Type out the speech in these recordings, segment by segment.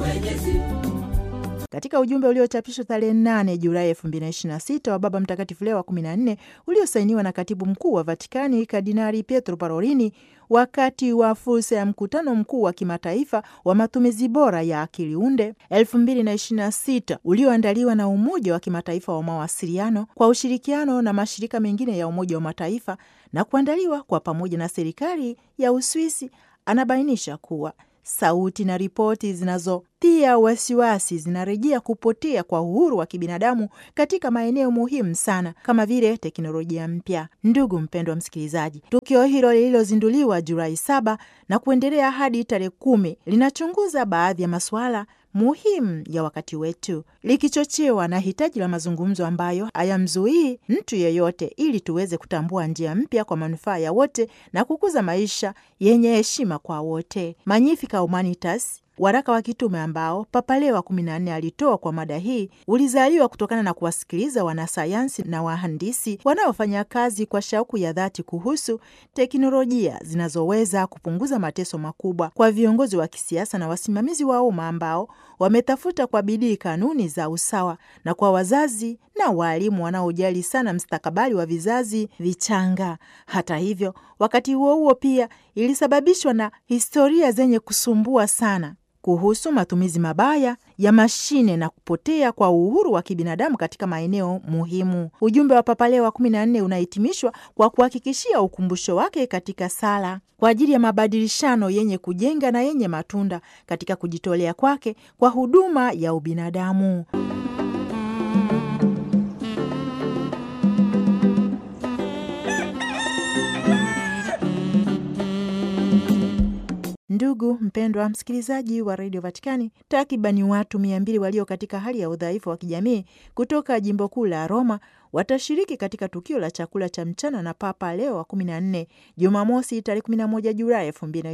Mwenyezi. Katika ujumbe uliochapishwa tarehe 8 Julai 2026 wa Baba Mtakatifu Leo wa 14 uliosainiwa na katibu mkuu wa Vatikani Kardinali Pietro Parolini wakati wa fursa ya mkutano mkuu wa kimataifa wa matumizi bora ya akili unde 2026 ulioandaliwa na Umoja wa Kimataifa wa Mawasiliano kwa ushirikiano na mashirika mengine ya Umoja wa Mataifa na kuandaliwa kwa pamoja na serikali ya Uswisi, anabainisha kuwa sauti na ripoti zinazotia wasiwasi zinarejea kupotea kwa uhuru wa kibinadamu katika maeneo muhimu sana kama vile teknolojia mpya. Ndugu mpendwa msikilizaji, tukio hilo lililozinduliwa Julai saba na kuendelea hadi tarehe kumi linachunguza baadhi ya masuala muhimu ya wakati wetu likichochewa na hitaji la mazungumzo ambayo hayamzuii mtu yeyote, ili tuweze kutambua njia mpya kwa manufaa ya wote na kukuza maisha yenye heshima kwa wote. Magnificat Humanitas, waraka wa kitume ambao Papa Leo wa kumi na nne alitoa kwa mada hii ulizaliwa kutokana na kuwasikiliza wanasayansi na wahandisi wanaofanya kazi kwa shauku ya dhati kuhusu teknolojia zinazoweza kupunguza mateso makubwa kwa viongozi wa kisiasa na wasimamizi wa umma ambao wametafuta kwa bidii kanuni za usawa na kwa wazazi na waalimu wanaojali sana mstakabali wa vizazi vichanga. Hata hivyo, wakati huo huo pia ilisababishwa na historia zenye kusumbua sana kuhusu matumizi mabaya ya mashine na kupotea kwa uhuru wa kibinadamu katika maeneo muhimu. Ujumbe wa Papa Leo wa kumi na nne unahitimishwa kwa kuhakikishia ukumbusho wake katika sala kwa ajili ya mabadilishano yenye kujenga na yenye matunda katika kujitolea kwake kwa huduma ya ubinadamu. Ndugu mpendwa msikilizaji wa redio Vatikani, takribani watu mia mbili walio katika hali ya udhaifu wa kijamii kutoka jimbo kuu la Roma watashiriki katika tukio la chakula cha mchana na Papa Leo wa 14 Jumamosi tarehe 11 Julai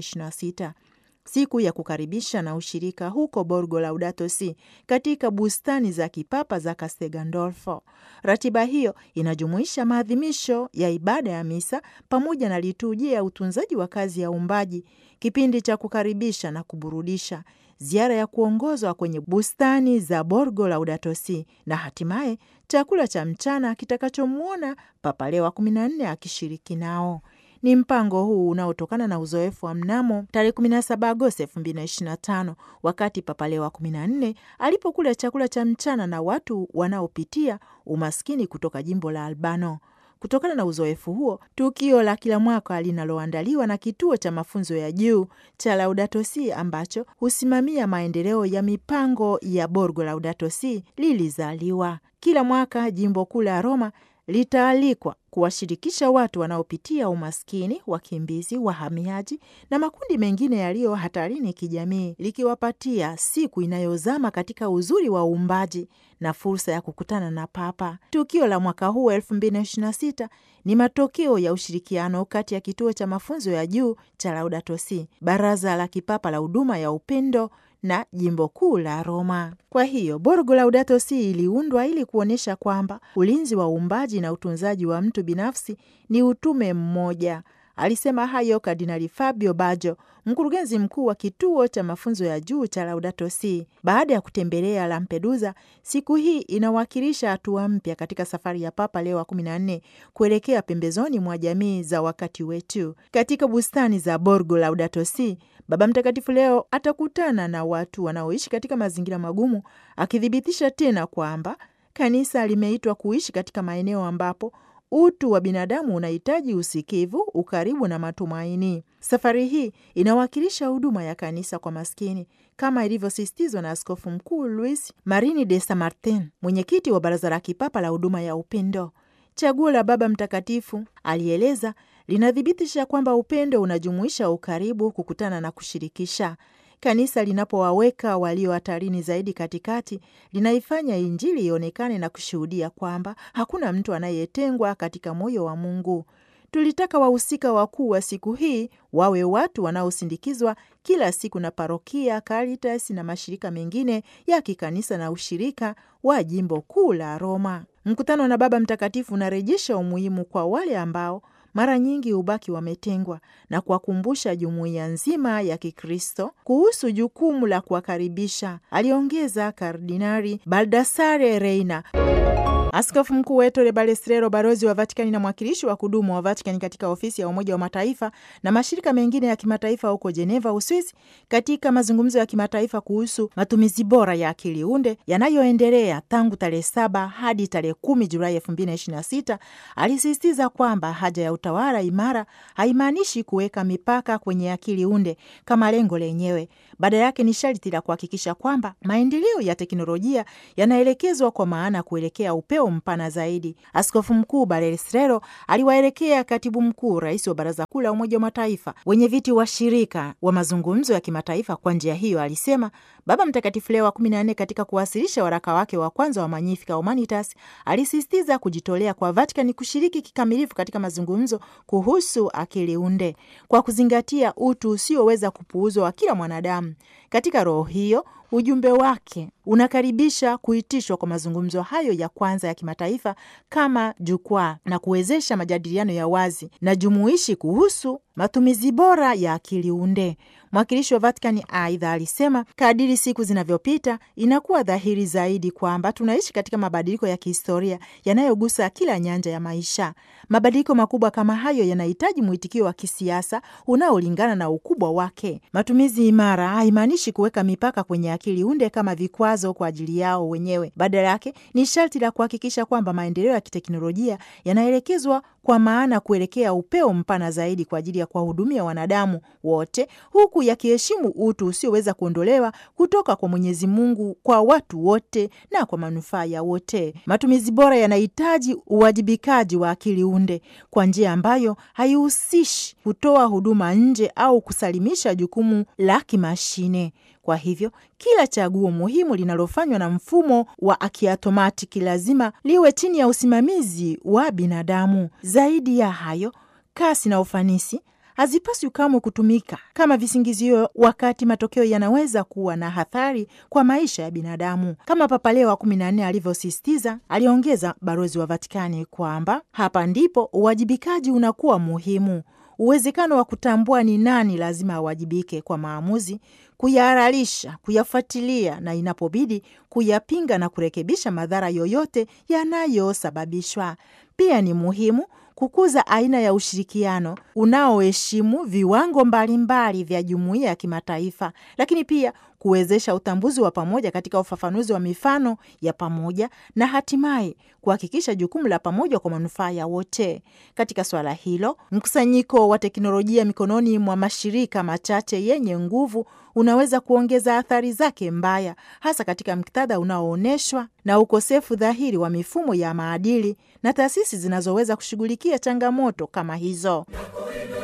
2026 siku ya kukaribisha na ushirika huko Borgo Laudato Si katika bustani za kipapa za Castel Gandolfo. Ratiba hiyo inajumuisha maadhimisho ya ibada ya misa pamoja na liturujia ya utunzaji wa kazi ya uumbaji, kipindi cha kukaribisha na kuburudisha, ziara ya kuongozwa kwenye bustani za Borgo Laudato Si na hatimaye chakula cha mchana kitakachomwona Papa Leo wa 14 akishiriki nao. Ni mpango huu unaotokana na uzoefu wa mnamo tarehe 17 Agosti 2025 wakati Papa Leo wa 14 alipokula chakula cha mchana na watu wanaopitia umaskini kutoka jimbo la Albano. Kutokana na uzoefu huo, tukio la kila mwaka linaloandaliwa na kituo cha mafunzo ya juu cha Laudato Si ambacho husimamia maendeleo ya mipango ya Borgo Laudato Si lilizaliwa. Kila mwaka jimbo kuu la Roma litaalikwa kuwashirikisha watu wanaopitia umaskini, wakimbizi, wahamiaji na makundi mengine yaliyo hatarini kijamii, likiwapatia siku inayozama katika uzuri wa uumbaji na fursa ya kukutana na Papa. Tukio la mwaka huu 2026 ni matokeo ya ushirikiano kati ya kituo cha mafunzo ya juu cha Laudato Si, Baraza la Kipapa la Huduma ya Upendo na jimbo kuu la Roma. Kwa hiyo Borgo Laudato Si iliundwa ili kuonyesha kwamba ulinzi wa uumbaji na utunzaji wa mtu binafsi ni utume mmoja. Alisema hayo Kardinali Fabio Baggio, mkurugenzi mkuu wa kituo cha mafunzo ya juu cha Laudato Si, baada ya kutembelea Lampedusa. Siku hii inawakilisha hatua mpya katika safari ya Papa Leo wa 14 kuelekea pembezoni mwa jamii za wakati wetu. Katika bustani za Borgo Laudato Si, Baba Mtakatifu leo atakutana na watu wanaoishi katika mazingira magumu, akithibitisha tena kwamba kanisa limeitwa kuishi katika maeneo ambapo utu wa binadamu unahitaji usikivu, ukaribu na matumaini. Safari hii inawakilisha huduma ya kanisa kwa maskini kama ilivyosisitizwa na Askofu Mkuu Luis Marini de San Martin, mwenyekiti wa Baraza la Kipapa la Huduma ya Upendo. Chaguo la Baba Mtakatifu, alieleza, linathibitisha kwamba upendo unajumuisha ukaribu, kukutana na kushirikisha. Kanisa linapowaweka walio hatarini zaidi katikati, linaifanya Injili ionekane na kushuhudia kwamba hakuna mtu anayetengwa katika moyo wa Mungu. Tulitaka wahusika wakuu wa siku hii wawe watu wanaosindikizwa kila siku na parokia, Caritas na mashirika mengine ya kikanisa na ushirika wa jimbo kuu la Roma. Mkutano na Baba Mtakatifu unarejesha umuhimu kwa wale ambao mara nyingi hubaki wametengwa na kuwakumbusha jumuiya nzima ya Kikristo kuhusu jukumu la kuwakaribisha, aliongeza Kardinari Baldassare Reina. Askofu mkuu wa Ettore Balestrero, balozi wa Vatikani na mwakilishi wa kudumu wa Vatikani katika ofisi ya Umoja wa Mataifa na mashirika mengine ya kimataifa huko Jeneva, Uswisi, katika mazungumzo ya kimataifa kuhusu matumizi bora ya akili unde yanayoendelea tangu tarehe saba hadi tarehe kumi Julai elfu mbili na ishirini na sita alisisitiza kwamba haja ya utawala imara haimaanishi kuweka mipaka kwenye akili unde kama lengo lenyewe. Badala yake ni sharti la kuhakikisha kwamba maendeleo ya teknolojia yanaelekezwa kwa maana kuelekea upeo mpana zaidi. Askofu mkuu Balestrero aliwaelekea katibu mkuu, rais wa baraza kuu la Umoja wa Mataifa, wenye viti wa shirika wa mazungumzo ya kimataifa. Kwa njia hiyo, alisema Baba Mtakatifu Leo wa kumi na nne katika kuwasilisha waraka wake wa kwanza wa Magnificat Humanitas alisisitiza kujitolea kwa Vatikani kushiriki kikamilifu katika mazungumzo kuhusu akili unde kwa kuzingatia utu usioweza kupuuzwa wa kila mwanadamu. Katika roho hiyo ujumbe wake unakaribisha kuitishwa kwa mazungumzo hayo ya kwanza ya kimataifa kama jukwaa na kuwezesha majadiliano ya wazi na jumuishi kuhusu matumizi bora ya akili unde. Mwakilishi wa Vatikani aidha alisema kadiri siku zinavyopita inakuwa dhahiri zaidi kwamba tunaishi katika mabadiliko ya kihistoria yanayogusa kila nyanja ya maisha. Mabadiliko makubwa kama hayo yanahitaji mwitikio wa kisiasa unaolingana na ukubwa wake. Matumizi imara haimaanishi kuweka mipaka kwenye akili unde kama vikwazo kwa ajili yao wenyewe. Badala yake ni sharti la kuhakikisha kwamba maendeleo ya kiteknolojia yanaelekezwa kwa maana kuelekea upeo mpana zaidi kwa ajili ya kuwahudumia wanadamu wote huku yakiheshimu utu usioweza kuondolewa kutoka kwa Mwenyezi Mungu kwa watu wote na kwa manufaa ya wote. Matumizi bora yanahitaji uwajibikaji wa akili unde kwa njia ambayo haihusishi kutoa huduma nje au kusalimisha jukumu la kimashine. Kwa hivyo kila chaguo muhimu linalofanywa na mfumo wa akiatomatiki lazima liwe chini ya usimamizi wa binadamu. Zaidi ya hayo, kasi na ufanisi hazipaswi kamwe kutumika kama visingizio, wakati matokeo yanaweza kuwa na athari kwa maisha ya binadamu, kama Papa Leo wa kumi na nne alivyosisitiza. Aliongeza balozi wa Vatikani kwamba hapa ndipo uwajibikaji unakuwa muhimu. Uwezekano wa kutambua ni nani lazima awajibike kwa maamuzi, kuyahalalisha, kuyafuatilia na inapobidi kuyapinga na kurekebisha madhara yoyote yanayosababishwa. Pia ni muhimu kukuza aina ya ushirikiano unaoheshimu viwango mbalimbali vya jumuiya ya kimataifa, lakini pia kuwezesha utambuzi wa pamoja katika ufafanuzi wa mifano ya pamoja na hatimaye kuhakikisha jukumu la pamoja kwa manufaa ya wote. Katika suala hilo, mkusanyiko wa teknolojia mikononi mwa mashirika machache yenye nguvu unaweza kuongeza athari zake mbaya, hasa katika muktadha unaoonyeshwa na ukosefu dhahiri wa mifumo ya maadili na taasisi zinazoweza kushughulikia changamoto kama hizo.